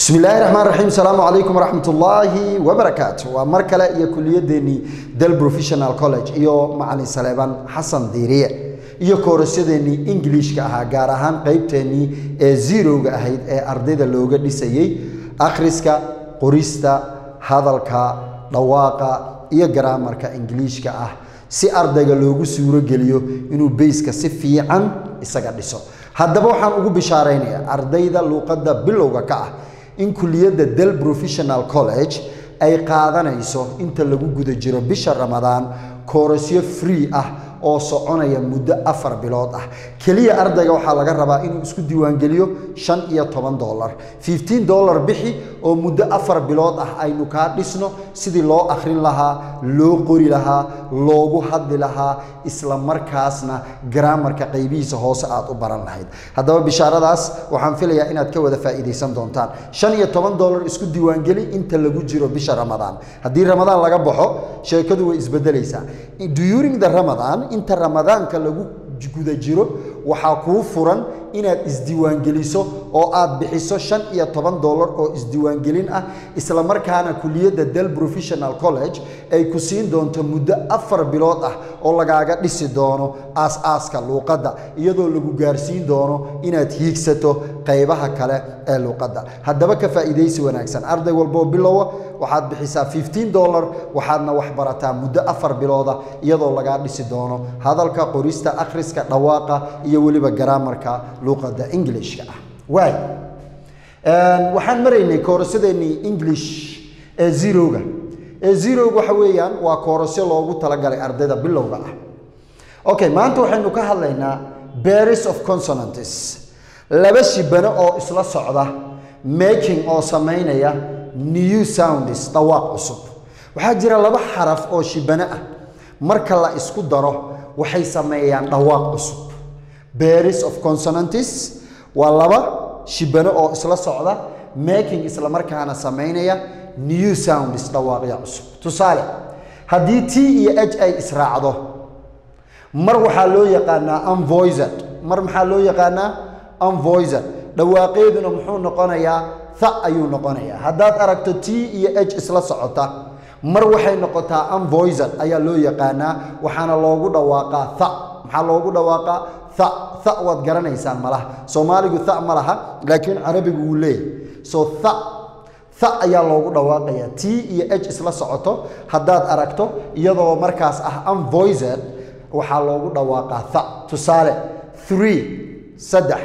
bismi illaahi raxmaan raxiim asalaamu calaykum waraxmat ullaahi wabarakaatu waa mar kale iyo kuliyadeennii del professional college iyo macalin saleeban xasan diiriye iyo koorasyadeennii ingiliishka ahaa gaar ahaan qeybteennii ee zerowga ahayd ee ardayda looga dhisayey akhriska qorista hadalka dhawaaqa iyo garaamarka ingiliishka ah si ardayga loogu suuro geliyo inuu beyska si fiican isaga dhiso haddaba waxaan ugu bishaaraynayaa ardayda luuqadda bilowga ka ah in kuliyadda del professional college ay qaadanayso inta lagu guda jiro bisha ramadaan koorasyo free ah oo soconaya muddo afar bilood ah keliya ardayga waxaa laga rabaa inuu isku diiwaangeliyo shan iyo toban dolar fifteen dollar bixi oo muddo afar bilood ah aynu kaa dhisno sidii loo akhrin lahaa loo qori lahaa loogu hadli lahaa isla markaasna garaamarka qaybihiisa hoose aad u baran lahayd haddaba bishaaradaas waxaan filayaa inaad ka wada faa'iidaysan doontaan shan iyo toban dollar isku diiwaangeli inta lagu jiro bisha ramadaan haddii ramadaan laga baxo sheekadu way isbedelaysaa during the ramadan inta ramadaanka lagu guda jiro waxaa kuu furan inaad isdiiwaangeliso oo aad bixiso shan iyo toban dollar oo isdiiwaangelin ah isla markaana kuliyadda del professional college ay ku siin doonto muddo afar bilood ah oo lagaaga dhisi doono aas-aaska luuqadda iyadoo lagu gaarsiin doono inaad hiigsato qaybaha kale ee luuqadda haddaba ka faa'iidaysi wanaagsan arday walboo bilowa waxaad bixisaa fifteen dollar waxaadna wax barataa muddo afar bilooda iyadoo lagaa dhisi doono hadalka qorista akhriska dhawaaqa iyo weliba garaamarka luuqadda englishka ah waay waxaan maraynay koorasyadeennii english ee zerowga ee zerowga waxa weeyaan waa koorasyo loogu talagalay ardayda bilowga ah okay maanta waxaynu ka hadlaynaa baris of consonantes laba shibano oo isla socda making oo samaynaya new sounds dhawaaq cusub waxaa jira laba xaraf oo shibano ah marka la isku daro waxay sameeyaan dhawaaq cusub baris of consonantes waa laba shibano oo isla socda making isla markaana samaynaya new sounds dhawaaqya cusub tusaale haddii t iyo h ay israacdo mar waxaa loo yaqaanaa unvoised mar maxaa loo yaqaanaa unvoised dhawaaqeeduna muxuu noqonayaa tha ayuu noqonayaa haddaad aragto t iyo h isla socota mar waxay noqotaa unvoised ayaa loo yaqaanaa waxaana loogu dhawaaqaa tha maxaa loogu dhawaaqaa tha tha waad garanaysaan malaha soomaaligu tha ma laha laakiin carabigu wuu leeyahay so tha tha ayaa loogu dhawaaqayaa t iyo h isla socoto haddaad aragto iyadoo markaas ah unvoised waxaa loogu dhawaaqaa tha tusaale three saddex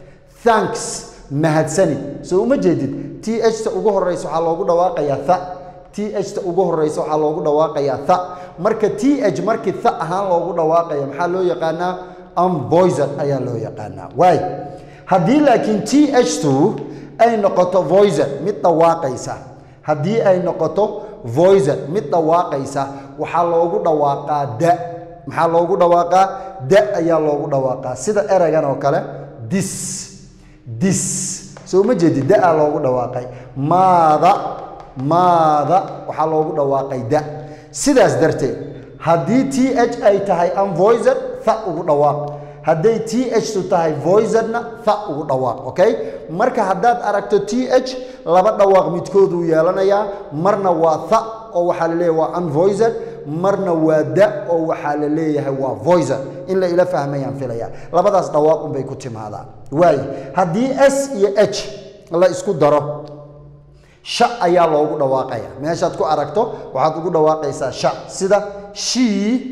thanks mahadsanid soo uma jeedid t h ta ugu horeysa waxaa loogu dhawaaqayaa tha t h ta ugu horeysa waxaa loogu dhawaaqayaa tha marka t h markii tha ahaan loogu dhawaaqaya maxaa loo yaqaanaa unvoised ayaa loo yaqaanaa waay haddii laakiin t h tu ay noqoto voised mid dhawaaqaysa haddii ay noqoto voised mid dhawaaqaysa waxaa loogu dhawaaqaa da maxaa loogu dhawaaqaa da ayaa loogu dhawaaqaa sida ereygan oo kale dis dis soo ma jeedi da-a loogu dhawaaqay maada maada waxaa loogu dhawaaqay da sidaas darteed haddii t h ay tahay unvoised tha ugu dhawaaq hadday t h tu tahay voisedna tha ugu dhawaaq okay marka haddaad aragto t h laba dhawaaq midkooduu yeelanayaa marna waa tha oo waxaa la leeyahay waa unvoised marna waa da oo waxaa la leeyahay waa voised in la ila fahmayaan filaya labadaas dhawaaq unbay ku timaadaan waayo haddii s iyo h la isku daro sha ayaa loogu dhawaaqaya meeshaad ku aragto waxaad ugu dhawaaqaysaa sha sida she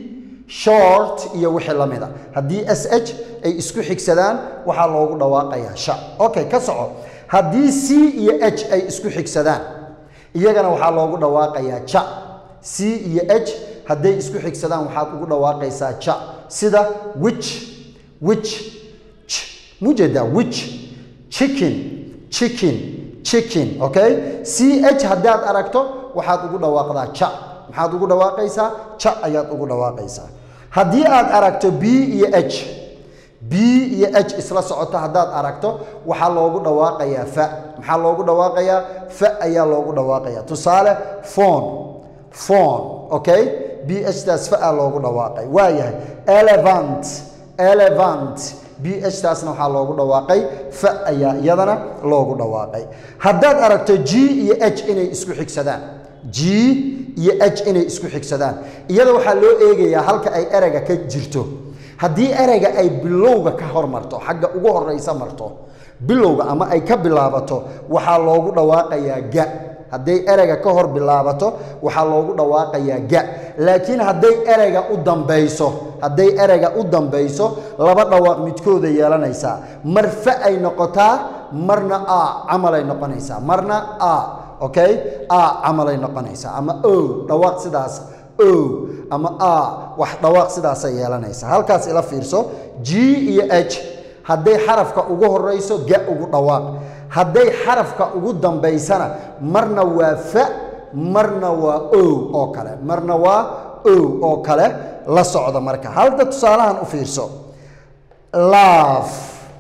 short iyo wixii la mida haddii s h ay isku xigsadaan waxaa loogu dhawaaqayaa sha okay ka soco haddii c iyo h ay isku xigsadaan iyagana waxaa loogu dhawaaqayaa ja c iyo h hadday isku xigsadaan waxaad ugu dhawaaqaysaa ja sida wich wich ch mujeedaa wich chicken chicken chicken okay c h haddaad aragto waxaad ugu dhawaaqdaa ja maxaad ugu dhawaaqaysaa ja ayaad ugu dhawaaqaysaa haddii aad aragto b iyo h b iyo h isla socoto haddaad aragto waxaa loogu dhawaaqayaa fa maxaa loogu dhawaaqayaa fa ayaa loogu dhawaaqayaa tusaale phone phone okay b h taas fa a loogu dhawaaqay waa yahay elevant elevant b h taasna waxaa loogu dhawaaqay fa ayaa iyadana loogu dhawaaqay haddaad aragto g iyo h inay isku xigsadaan g iyo h inay isku xigsadaan iyada waxaa loo eegayaa halka ay ereyga ka jirto haddii ereyga ay bilowga ka hormarto xagga ugu horeysa marto bilowga ama ay ka bilaabato waxaa loogu dhawaaqayaa ga hadday ereyga ka hor bilaabato waxaa loogu dhawaaqayaa ga laakiin hadday ereyga u dambayso hadday ereyga u dambayso laba dhawaaq midkooda yeelanaysaa mar fa ay noqotaa marna a camalay noqonaysaa marna a okay a camalay noqonaysaa ama o dhawaaq sidaas o ama a wax dhawaaq sidaasay yeelanaysaa halkaas ila fiirso g iyo h hadday xarafka ugu horeyso ga ugu dhawaaq hadday xarafka ugu dambaysana marna waa fa marna waa o oo kale marna waa o oo kale la socda marka halda tusaalahan u fiirso laaf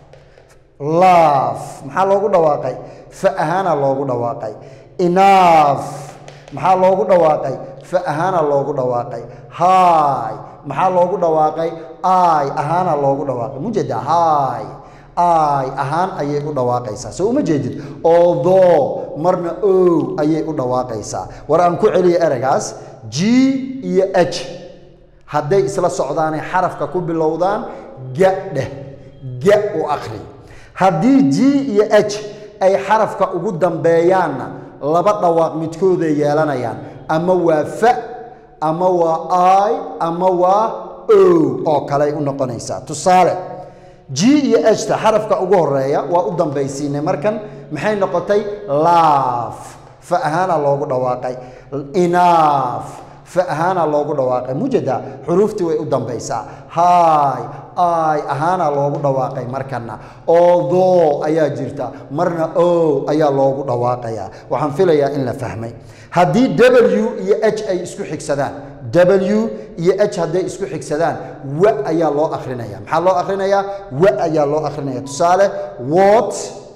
laaf maxaa loogu dhawaaqay fa ahaana loogu dhawaaqay inaaf maxaa loogu dhawaaqay fa ahaana loogu dhawaaqay haay maxaa loogu dhawaaqay ay ahaana loogu dhawaaqay mujeda haay ay ahaan ayay u dhawaaqaysaa soo uma jeedid oodoo marna o ayay u dhawaaqaysaa war aan ku celiya ereygaas g iyo h hadday isla socdaanay xarafka ku bilowdaan ga dheh ga u akhri haddii g iyo h ay xarafka ugu dambeeyaanna laba dhawaaq midkooday yeelanayaan ama waa fa ama waa ay ama waa o oo kaley u noqonaysaa tusaale g iyo hta xarafka ugu horeeya waa u dambaysiinay markan maxay noqotay laaf fa ahaana loogu dhawaaqay inaaf fa ahaana loogu dhawaaqay mujeda xuruuftii way u dambaysaa haay ay ahaana loogu dhawaaqay markana oodoo ayaa jirta marna o ayaa loogu dhawaaqayaa waxaan filayaa in la fahmay haddii w iyo h ay isku xigsadaan w iyo h hadday isku xigsadaan wa ayaa loo akrinaya maxaa loo akhrinayaa wa ayaa loo akhrinaya tusaale wot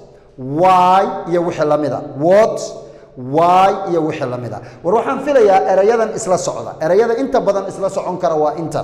y iyo wixii lamida wot y iyo wixii lamida war waxaan filayaa erayadan isla socda erayada inta badan isla socon kara waa inta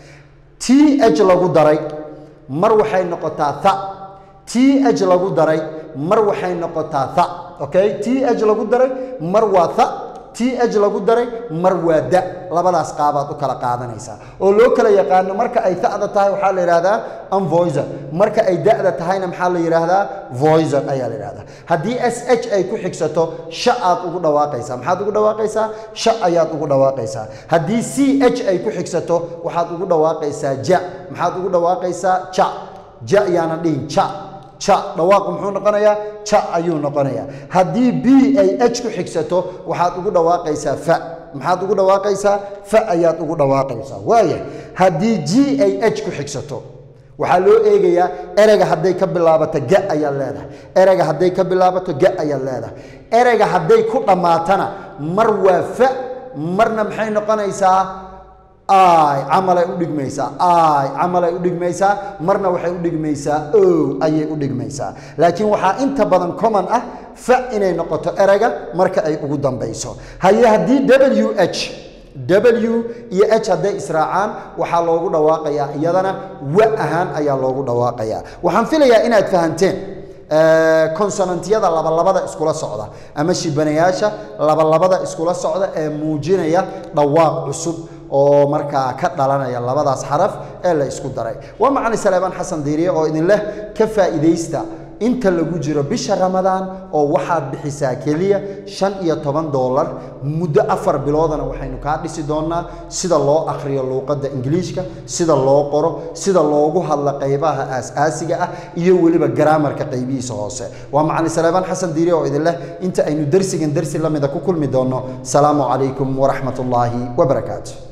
t h lagu daray mar waxay noqotaa tha t h lagu daray mar waxay noqotaa tha okay t h lagu daray mar waa tha t h lagu daray mar waa da labadaas qaabaad u kala qaadanaysaa oo loo kala yaqaano marka ay ta'da tahay waxaa la yidhahdaa unvoiser marka ay da'da tahayna maxaa la yidhaahdaa voiser ayaa la yidhahdaa haddii s h ay ku xigsato sha aad ugu dhawaaqaysaa maxaad ugu dhawaaqaysaa sha ayaad ugu dhawaaqaysaa haddii c h ay ku xigsato waxaad ugu dhawaaqaysaa ja maxaad ugu dhawaaqaysaa ja ja yaana dhihin ja ja dhawaaqu muxuu noqonayaa ja ayuu noqonayaa haddii b ay h ku xigsato waxaad ugu dhawaaqaysaa fa maxaad ugu dhawaaqaysaa fa ayaad ugu dhawaaqaysaa waaya haddii g ay h ku xigsato waxaa loo eegayaa ereyga hadday ka bilaabato ga ayaad leedahay ereyga hadday ka bilaabato ga ayaad leedahay ereyga hadday ku dhammaatana mar waa fa marna maxay noqonaysaa ay camalay u dhigmaysaa ay camalay u dhigmaysaa marna waxay u dhigmaysaa o ayay u dhigmaysaa laakiin waxaa inta badan common ah fa inay noqoto ereyga marka ay ugu dambayso haye haddii w h w iyo h hadday israacaan waxaa loogu dhawaaqayaa iyadana wa ahaan ayaa loogu dhawaaqayaa waxaan filayaa inaad fahanteen consonantiyada labalabada iskula socda ama shibanayaasha labalabada iskula socda ee muujinaya dhawaaq cusub oo markaa ka dhalanaya labadaas xaraf ee la isku daray waa macali saleebaan xasan diiriye oo idin leh ka faa'iidaysta inta lagu jiro bisha ramadaan oo waxaad bixisaa keliya shan iyo toban doolar muddo afar biloodana waxaynu kaa dhisi doonaa sida loo akhriyo luuqadda ingiliishka sida loo qoro sida loogu hadla qaybaha aas-aasiga ah iyo weliba garaamarka qaybihiisa hoose waa macali saleebaan xasan diiriye oo idin leh inta aynu dersigan dersi lamida ku kulmi doonno salaamu calaykum waraxmat ullaahi wabarakaatu